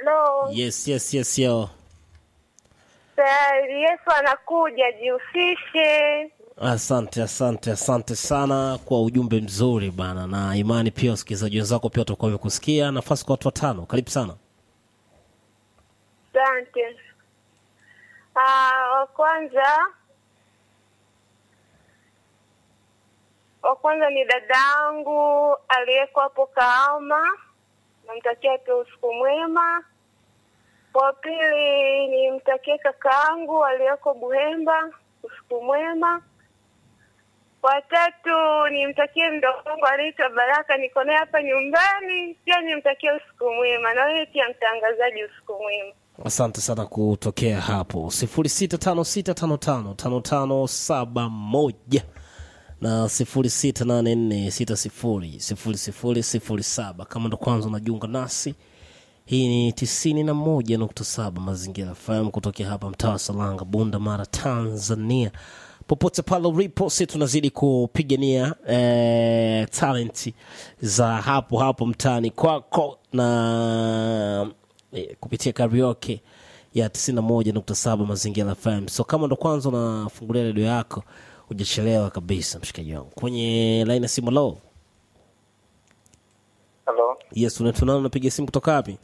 halo. Yes, yes, yes, yo. Tayari Yesu anakuja, jihusishe. Asante, asante, asante sana kwa ujumbe mzuri bana, na imani pia wasikilizaji wenzako pia watakuwa wamekusikia. Nafasi kwa watu watano, karibu sana. Asante. Ah, wa kwanza wa kwanza ni dadangu aliyeko hapo Kahama, namtakia tu usiku mwema. Wa pili nimtakie kakaangu aliyeko Buhemba, usiku mwema. Watatu nimtakie mdogo wangu anaitwa Baraka, niko naye hapa nyumbani, pia nimtakie usiku mwema, na wewe pia mtangazaji, usiku mwema. Asante sana kutokea hapo sifuri sita tano sita tano tano tano tano saba moja na sifuri sita nane nne sita sifuri sifuri sifuri sifuri saba kama ndo kwanza unajiunga nasi hii ni tisini na moja nukta saba mazingira FM kutokea hapa mtaa wa Salanga, Bunda Mara, Tanzania. Popote pale ulipo, si tunazidi kupigania eh, talenti za hapo hapo mtaani kwako na eh, kupitia karaoke ya 91.7 mazingira FM. So kama ndo kwanza unafungulia redio yako, hujachelewa kabisa, mshikaji wangu. Kwenye laini ya simu, lo, Halo, yes, unaitwa nani? Unapiga simu kutoka wapi?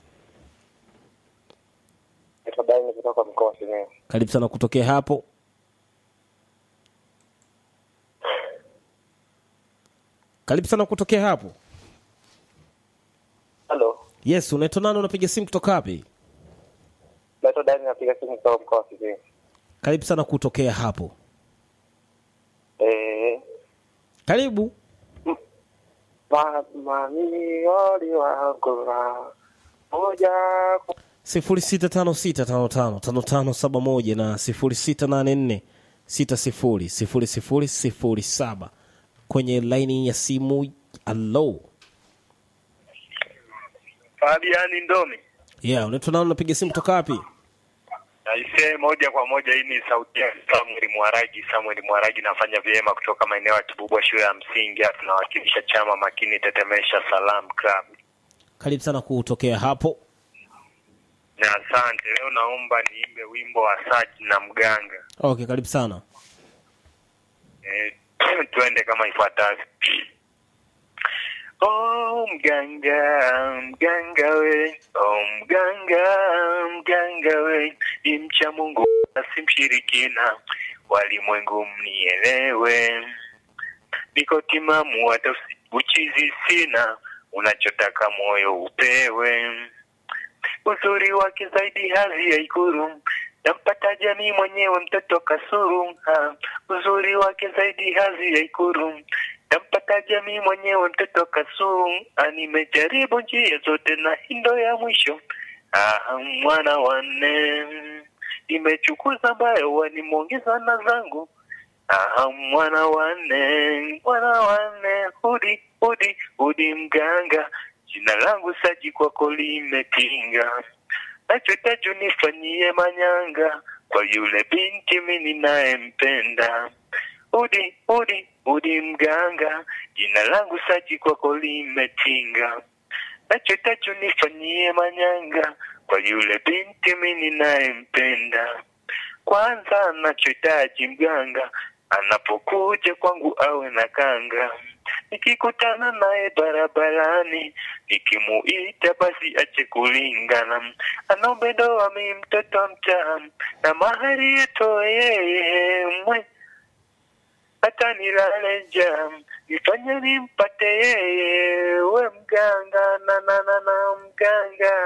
naitwa Daini kutoka mkoa wa Simiyu. Karibu sana kutokea hapo. Karibu sana kutokea hapo. Halo, Yes, unaitwa nani? Unapiga simu kutoka wapi? naitwa Daini, napiga simu kutoka mkoa wa Simiyu. Karibu sana kutokea hapo. Eh, Karibu. mamilioni wakula moja kwa- sifuri sita tano sita tano tano tano tano saba moja na sifuri sita nane nne sita sifuri sifuri sifuri sifuri saba kwenye laini ya simu. Alo, Fabiani Ndomi. yeah, unaitwa nani? Unapiga simu kutoka wapi? Naisee moja kwa moja, hii ni sauti ya Samuel Mwaragi. Samuel Mwaragi, nafanya vyema kutoka maeneo ya Kibubwa shule ya msingi. Hapa tunawakilisha chama makini Tetemesha Salam Club. Karibu sana kutokea hapo. Na asante. Leo naomba niimbe wimbo wa Saji na Mganga. Okay, karibu sana. Eh, twende kama ifuatavyo. Oh mganga, mganga we, oh mganga, mganga we, ni mcha Mungu na si mshirikina, walimwengu mnielewe, niko timamu hata usi- uchizi sina, unachotaka moyo upewe, uzuri wake zaidi hadhi ya ikuru nampata jamii mwenyewe mtoto kasuru ha. uzuri wake zaidi hadhi ya ikuru nampata jamii mwenyewe mtoto kasuru Ah, nimejaribu njia zote na hindo ya mwisho ah, mwana wanne nimechukuza ambayo wanimwongeza na zangu Aha, mwana wanne, mwana wanne, hudi hudi hudi mganga, jina langu Saji kwako limetinga, nachotaju nifanyie manyanga kwa yule binti mi ninayempenda. Hudi hudi hudi mganga, jina langu Saji kwako limetinga, nachotaju nifanyie manyanga kwa yule binti mi ninayempenda. Kwanza nachohitaji mganga anapokuja kwangu awe na kanga, nikikutana naye barabarani nikimuita basi ache kulingana, anaombe ndoa mi mtoto mtaa na mahari yatoe yeye mwe hata nilale njaa nifanye nimpate yeye we mganga na na na na mganga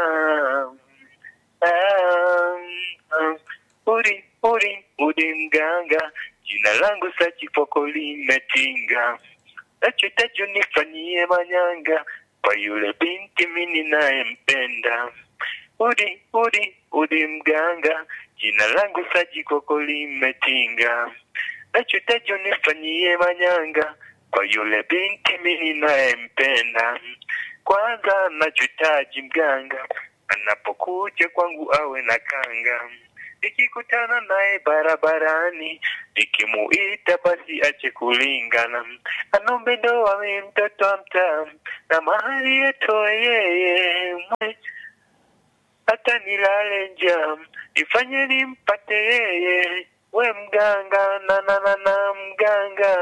Ah, ah, uri uri uri mganga jina langu sachi poko limetinga nachotajo nifanyie manyanga kwa yule binti mi ninayempenda uri uri uri mganga jina langu saji koko limetinga nachotajo nifanyie manyanga kwa yule binti mi ninayempenda kwanza nachotaji mganga anapokuja kwangu awe na kanga nikikutana naye barabarani nikimuita basi ache kulingana anombe ndoa mi mtoto wa mtaa na mahali yatoe yeye mwe hata nilale njaa, nifanye nimpate yeye, we mganga na na na na mganga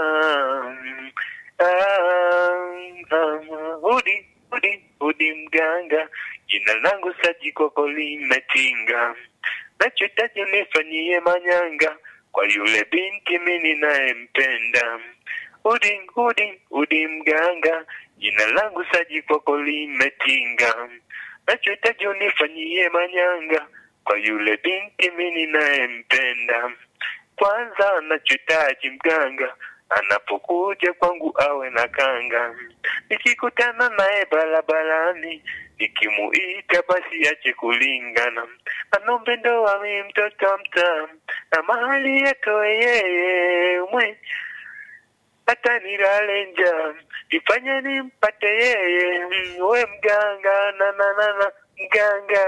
ah, ah, udi udi udi mganga, jina langu Saji Koko limetinga, nachotaji nifanyie manyanga kwa yule binti mimi ninayempenda. Udi udi udi mganga, jina langu Saji Koko limetinga, nachotaji unifanyie manyanga kwa yule binti mimi ninayempenda. Kwanza nachotaji mganga anapokuja kwangu awe na kanga, nikikutana naye barabarani nikimuita basi ache kulingana, anombe ndoa mi mtoto mtaa na mahali yatoe yeye mwe hata nilale njaa nifanye nimpate yeye Mm, we mganga na na na na mganga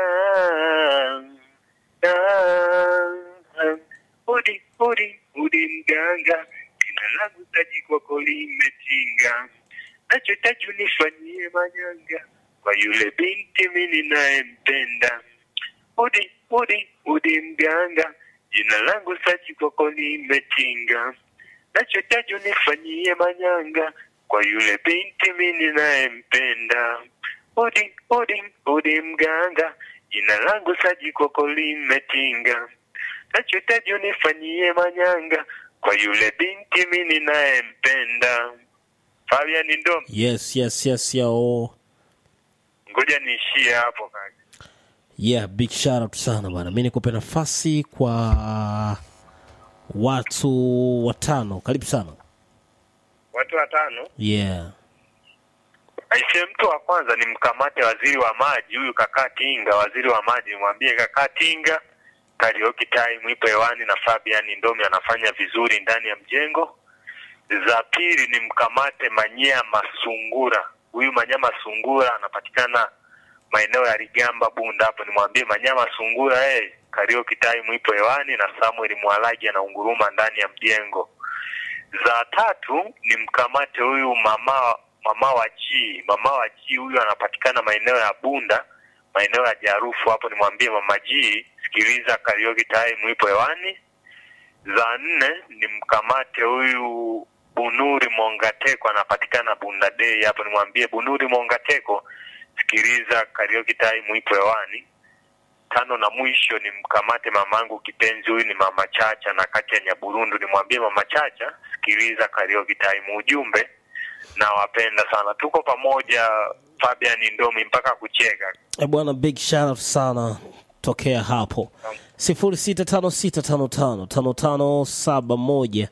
Ah, ah. udi udi udi mganga jina langu Saji kwako limetinga nachotaji unifanyie manyanga kwa yule binti mi ninayempenda udi udi udi mganga jina langu Saji kwako limetinga nachotaji unifanyie manyanga kwa yule binti mi ninayempenda udi udi udi mganga jina langu Saji kwako limetinga nachotaji unifanyie manyanga kwa yule binti mi ninayempenda Fabian Ndom yes yes yes yao ngoja niishie hapo kaka yeah big shout out sana bana mi nikupe nafasi kwa watu watano karibu sana watu watano yeah aisee mtu wa kwanza ni mkamate waziri wa maji huyu kakaa tinga waziri wa maji nimwambie kakaa tinga karaoke time ipo hewani na fabian ndomi anafanya vizuri ndani ya mjengo za pili ni mkamate manyama sungura huyu manyama sungura anapatikana maeneo ya rigamba bunda hapo nimwambie manyama sungura hey, karaoke time ipo hewani na samuel mwalagi anaunguruma ndani ya mjengo za tatu ni mkamate huyu mama mama wa chi mama wa chi huyu anapatikana maeneo ya bunda maeneo ya jarufu hapo nimwambie mama ji sikiliza karaoke time ipo hewani za nne ni mkamate huyu bunuri mongateko anapatikana bunda dei hapo nimwambie bunuri mongateko sikiliza karaoke time ipo hewani tano na mwisho ni mkamate mamangu kipenzi huyu ni mama chacha na kati ya nyaburundu nimwambie mama chacha sikiliza karaoke time ujumbe nawapenda sana tuko pamoja fabian ndomi mpaka kucheka Eh, bwana big shout out sana tokea hapo sifuri sita tano sita tano tano tano tano saba moja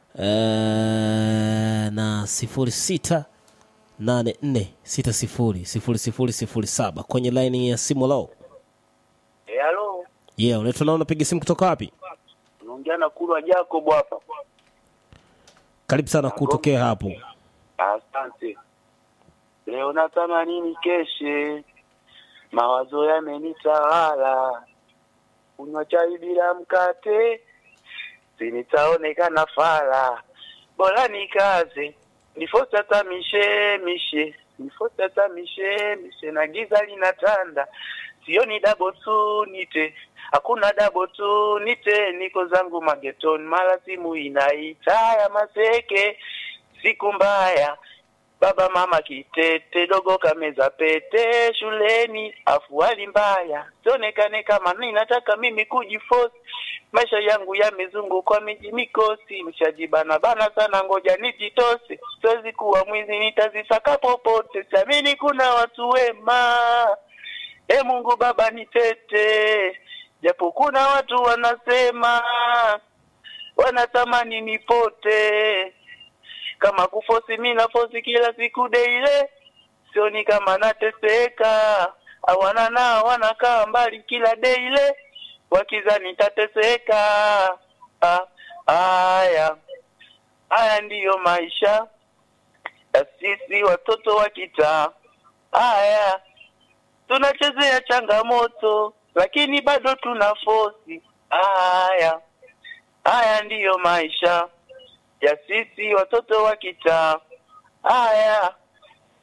eh, na sifuri sita nane nne sita sifuri sifuri sifuri sifuri saba kwenye laini ya simu lao Eh, halo, yeah unaitwa nao unapiga simu kutoka wapi unaongea na Kulwa Jacob hapa. karibu sana kutokea hapo Asante. Leo natamani nikeshe, mawazo yamenitawala, kunywa chai bila mkate, sinitaonekana fala, bora nikaze nifote hata mishe mishe, nifote hata mishe mishe, na giza linatanda, sioni dabo tu nite hakuna dabo tu nite, niko zangu magetoni, mara simu inaita ya maseke, siku mbaya baba mama kitete dogo kameza pete shuleni afuali mbaya sionekane kama ninataka mimi kujifosi maisha yangu yamezungukwa miji mikosi mshajibana bana sana ngoja nijitose siwezi kuwa mwizi nitazisaka popote siamini kuna watu wema e mungu baba nitete japo kuna watu wanasema wanatamani nipote kama kufosi mi nafosi kila siku deile sioni kama nateseka awana nao wanakaa mbali kila deile wakiza nitateseka ah, haya haya ndiyo maisha ya sisi watoto wa kitaa haya tunachezea changamoto lakini bado tuna fosi haya haya ndiyo maisha ya sisi watoto wa kitaa haya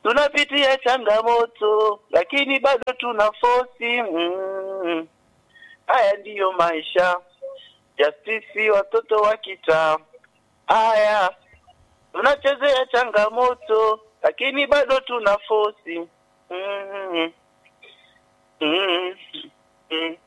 tunapitia changamoto lakini bado tuna fosi mm. haya ndiyo maisha ya sisi watoto wa kitaa haya tunachezea changamoto lakini bado tuna fosi mm. Mm. Mm.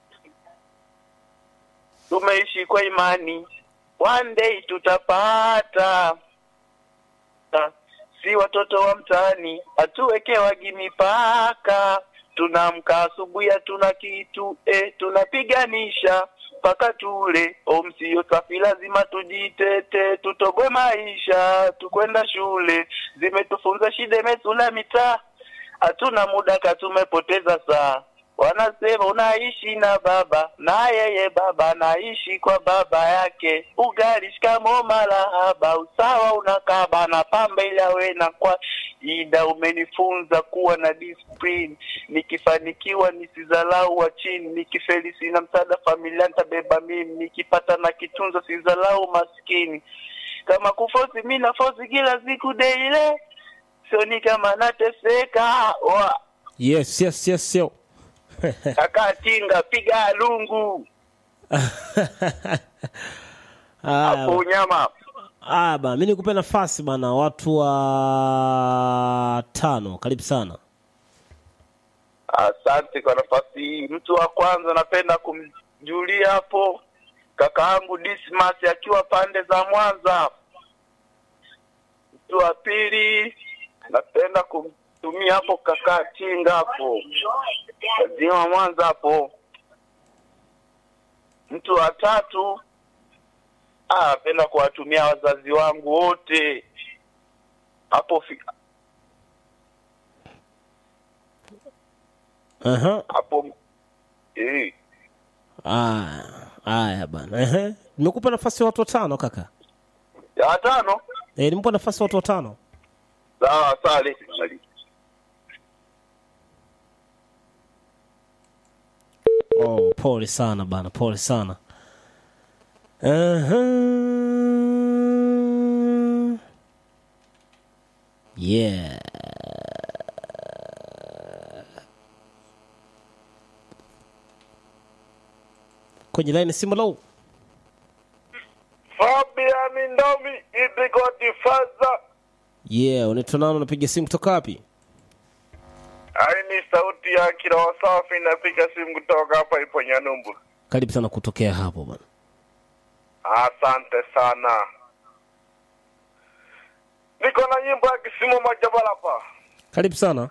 tumeishi kwa imani one day tutapata Ta- si watoto wa mtaani hatuwekewagi mipaka tunaamka asubuhi hatuna kitu eh, tunapiganisha mpaka tule omsio safi lazima tujitete tutoboe maisha tukwenda shule zimetufunza shida imesula mitaa hatuna muda ka tumepoteza saa wanasema unaishi na baba na yeye baba anaishi kwa baba yake ugali shikamo marahaba usawa unakaba na pamba ili awe na kwa ida umenifunza kuwa na discipline nikifanikiwa nisizalau wa chini nikifeli sina msaada familia nitabeba mimi nikipata na kitunzo sizalau maskini kama kufosi mi nafosi kila siku deile sioni kama nateseka wa yes yes yes yo kaka tinga piga lungu hapo Aya, unyama aya bana, mi nikupe nafasi bana, watu wa tano, karibu sana. asante kwa nafasi hii mtu wa kwanza napenda kumjulia hapo kaka yangu dismas akiwa pande za mwanza mtu wa pili napenda kumtumia hapo kaka tinga hapo kazima mwanza hapo mtu wa tatu ah, napenda kuwatumia wazazi wangu wote hapo fi- Aha. hapo eh, Aya, aya bana, ehe, nimekupa nafasi ya watu watano kaka. ya tano Eh, nimekupa nafasi ya watu watano. sawa sawa Oh, pole sana bana, pole sana. Aha. Yeah. Kwenye line simu low. Fabian Ndomi Idigoti Faza. Yeah, unaitwa nani unapiga simu kutoka wapi? Hai ni sauti ya kiroho safi, napiga simu kutoka hapa ipo Nyanumbu. Karibu sana kutokea hapo bana. Asante sana. Niko na nyimbo ya Kisimu Majabalapa. Karibu sana.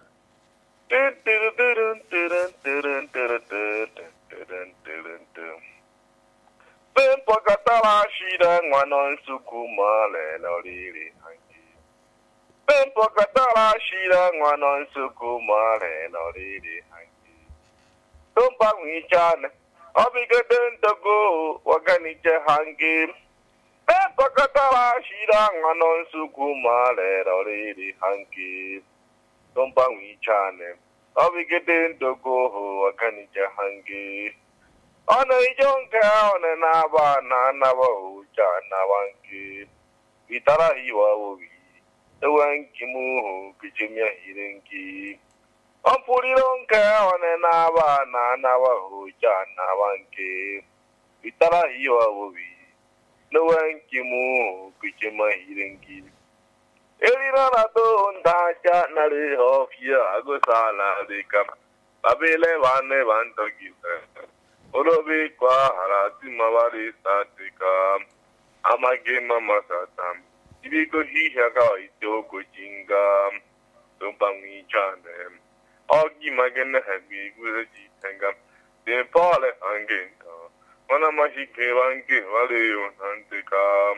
Pempo katala shida ngwano nsukuma lelo lili hangi. Pempo katala shida ngwano nsukuma lelo lili hangi. Tumpa mwichane, obigeden togo waganiche hangi. Pempo katala shida ngwano nsukuma lelo lili hangi. Tumpa mwichane, obigeden togo waganiche hangi. Ono ijonke one n'abana n'abahuja n'abanki bitara hiwa wobi ewanki muhu kichimya hirenki Ompuliro nke one n'abana n'abahuja n'abanki bitara hiwa wobi n'ewanki muhu kichimya hirenki Elira na do ndaja na le hofia agosala bika babele bane bantogisa Orobe kwa harati mawari satika amagema masata ibiko hiha ka itoko jinga tumpa chane ogi magene habi gure jitenga de pale angenta wana mahike wange wale yo nantika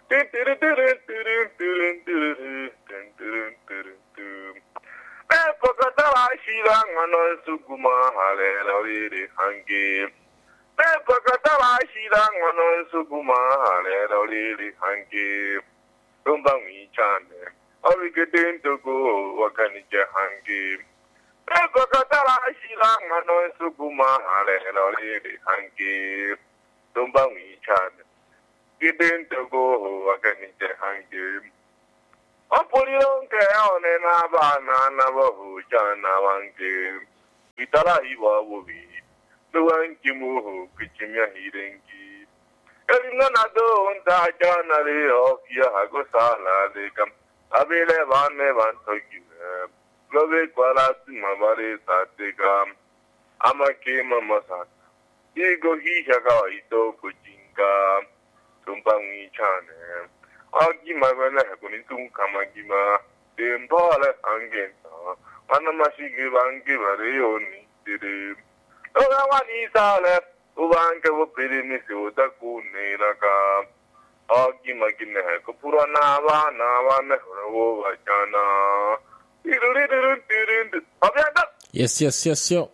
Epokatala shira ngano suguma hale loriri hangi Epokatala shira ngano suguma hale loriri hangi Tumba mwichane Origedin togo wakanije hangi Epokatala shira ngano suguma hale loriri hangi Tumba mwichane Gidin togo wakanije hangi apulilonkeone n'abaana n'abavucana bange bitarahiba bubi luwankimuhu kicimyahirengi elimna nado ntajana leokia hagosalaleka abile bane bantogine lobe kwalasima balesateka amakema masata igo hisha kawaito kujinga tumpa mwichane agima bana kuni tunkama gima dembale angenta mana mashigi bangi bareyoni dire oga wani sale ubange bupiri misi utakune ka agima gine ko pura na ba na ba ne wo bachana Tiririririririr. Abyada yes yes yes yo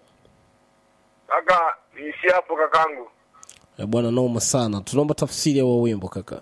kaka niishi hapo kakangu Eh, bwana noma sana tunaomba tafsiri ya huo wimbo kaka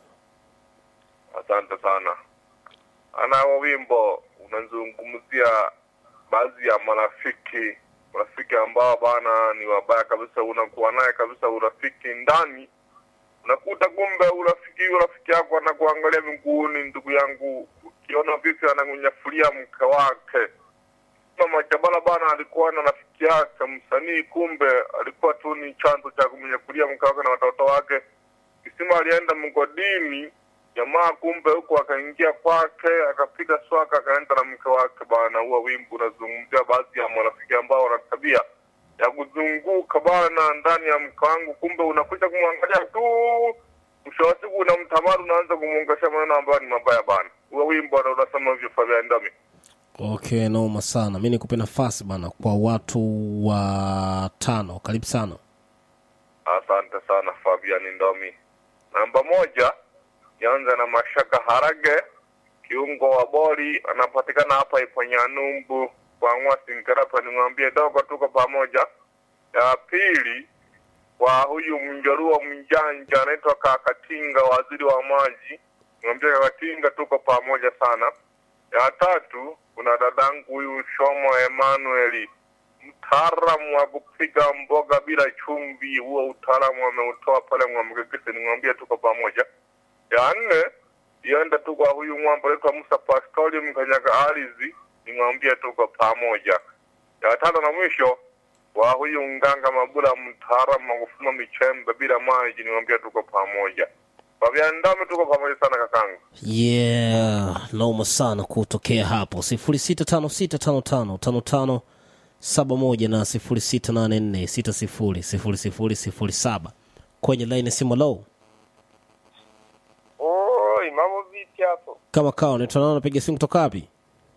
asante sana ana huo wimbo unazungumzia baadhi ya marafiki marafiki ambao bana ni wabaya kabisa unakuwa naye kabisa urafiki ndani unakuta kumbe urafiki urafiki yako anakuangalia miguuni ndugu yangu ukiona vipi anangunyafulia mke wake mama Chabala bana alikuwa na rafiki yake msanii, kumbe alikuwa tu ni chanzo cha kumnyakulia mke wake na watoto wake. Kisima alienda mgodini, jamaa kumbe huko akaingia kwake, akapiga swaka, akaenda na mke wake bana. Huo wimbo unazungumzia baadhi ya marafiki ambao wana tabia ya kuzunguka bana ndani ya mke wangu, kumbe unakuja kumwangalia tu, mwisho wa siku unamtamani, unaanza kumuongesha maneno ambayo ni mabaya bana. Huo wimbo ndo unasema hivyo Fabian Ndami. okay noma sana mi nikupe nafasi bana kwa watu wa tano karibu sana Asante sana Fabian Ndomi. Namba moja, nianze na Mashaka Harage, kiungo wa boli, anapatikana hapa Iponyanumbu kwa Ng'wasi Nkarapa. Nimwambie dogo, tuko pamoja. Ya pili, kwa huyu mjaruo mjanja anaitwa Kakatinga, waziri wa maji, nimwambie Kakatinga, tuko pamoja sana. Ya tatu, kuna dadangu huyu Shomo Emanueli mtaalamu wa kupiga mboga bila chumvi. Huo utaalamu ameutoa pale Mwamgegese, nimwambia tuko pamoja. Ya nne iende tu kwa huyu mwamba anaitwa Musa Pastori mkanyaga ardhi, nimwambia tuko pamoja. Ya tano na mwisho wa huyu nganga Mabula, mtaalamu wa kufuma michembe bila maji, nimwambia tuko pamoja. Fabian Ndame, tuko pamoja sana kakangu. yeah noma sana kutokea hapo sifuri sita tano sita tano tano tano tano saba moja na sifuri sita nane nne sita sifuri sifuri sifuri sifuri saba kwenye laini ya simu low Oi, mambo vipi hapo? kama kawa unaitwa nao napiga simu kutoka wapi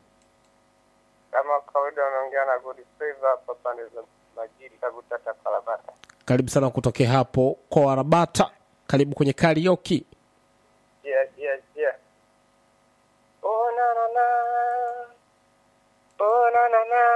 Kama kawaida unaongea na Good Favor hapa pande za Majiri Kagutata Kalabata. karibu sana kutokea hapo kwa warabata karibu kwenye karioki Yeah, yeah, yeah. Oh na na na. Oh na na na.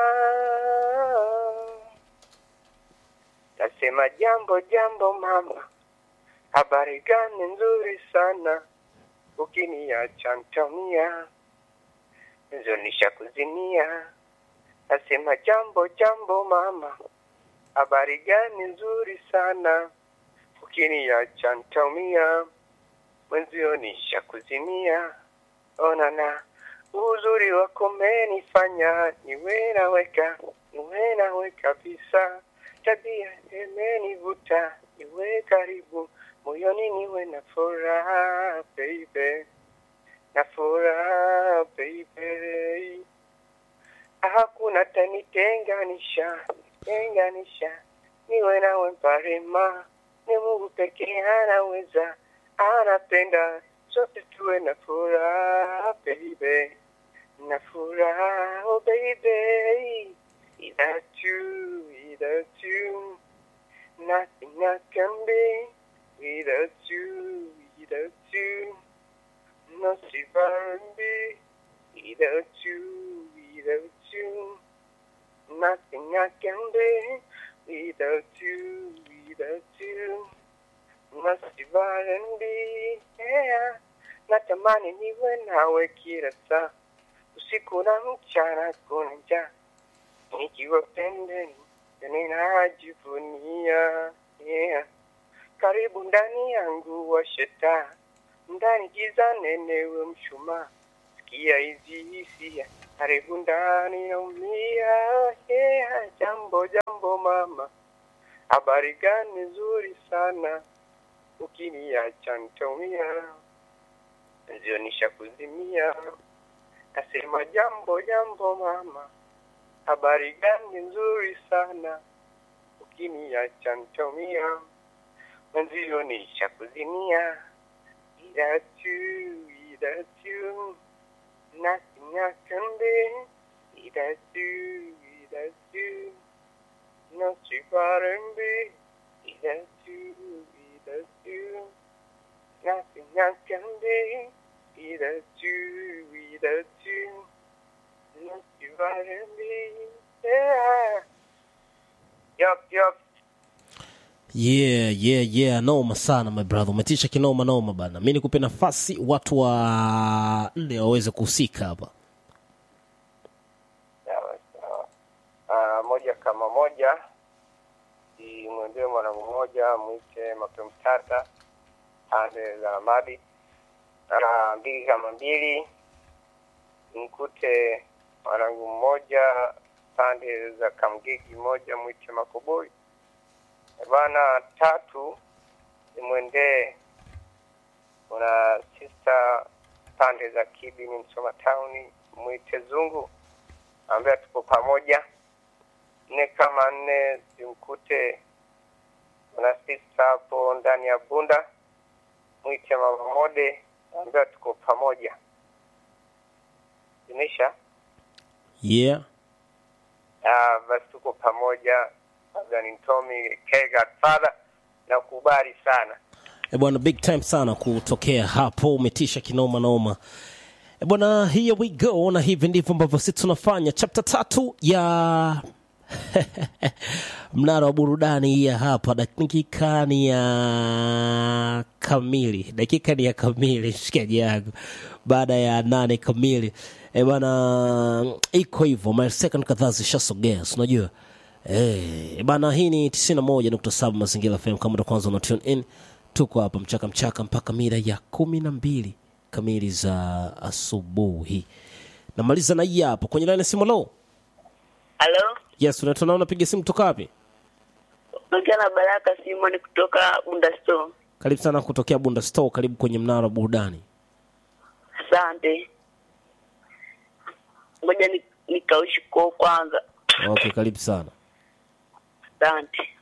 Nasema jambo jambo mama. Habari gani nzuri sana. Ukiniacha ntamia. Nzonisha kuzimia. Nasema jambo jambo mama. Habari gani nzuri sana. Ukiniacha ntaumia. Mwenzio nisha kuzimia. Onana uzuri wako umenifanya niwe naweka niwe nawe kabisa. Tabia imenivuta niwe karibu moyoni niwe na furaha baby, na furaha baby. Hakuna tanitenganisha tenganisha, niwe nawe mparema, ni Mungu pekee anaweza, anapenda sote tuwe na furaha baby, na furaha oh baby, without you, without you, nothing I can be, without you, without you, no be, without you, without you. Nothing I can do without you, without you. Must be, yeah. Natamani niwe nawe kila saa, usiku na mchana kuna njaa, nikiwa pembeni ninajivunia, yeah. Karibu ndani yangu wa sheta, ndani giza nenewe mshumaa sikia hizi hisia karibu ndani naumia yeah, jambo jambo mama habari gani nzuri sana ukiniacha nitaumia zionisha kuzimia nasema jambo jambo mama habari gani nzuri sana ukiniacha nitaumia mwenzionisha kuzimia ila tu ila tu nothing I can do ila tu ila tu no R&B ila tu ila tu nothing I can do ila tu ila tu no R&B yeah yup yup yeah yeah yeah noma sana my brother umetisha kinoma noma bana mi nikupe nafasi watu wa nne waweze kuhusika hapa sawa sawa. Ah, moja kama moja imwendee mwanangu mmoja mwite mapema tata pande za Ramadi. Ah, mbili kama mbili mkute mwanangu mmoja pande za Kamgigi moja mwite Makoboi. Eh, Bana tatu imwendee kuna sister pande za Kibi ni Msoma Town mwite Zungu ambaye tuko pamoja. Nne kama nne zimkute kuna sister hapo ndani ya Bunda mwite Mama Mode ambaye tuko pamoja. Zimisha yeah ah, basi tuko pamoja, labda ni Tommy K Godfather na kubali sana. e bwana big time sana kutokea hapo umetisha kinoma noma e bwana here we go na hivi ndivyo ambavyo sisi tunafanya chapter tatu ya mnara wa burudani hii ya hapa dakika ni ya kamili dakika ni ya kamili mshikaji yangu baada ya nane kamili e bana iko hivyo mile second kadhaa zishasogea si unajua Eh, bana hii ni 91.7 mazingira FM kama ndo kwanza una tune in tuko hapa mchaka mchaka mpaka mida ya kumi na mbili kamili za asubuhi namaliza na hii hapa kwenye laini ya simu lo Halo, yes unaitwa na unapiga simu kutoka wapi naongea na Baraka Simon kutoka Bunda Store. karibu sana kutokea bunda store karibu kwenye mnara wa burudani Asante. Ngoja ni- nikaushi kwa kwanza. okay karibu sana Asante.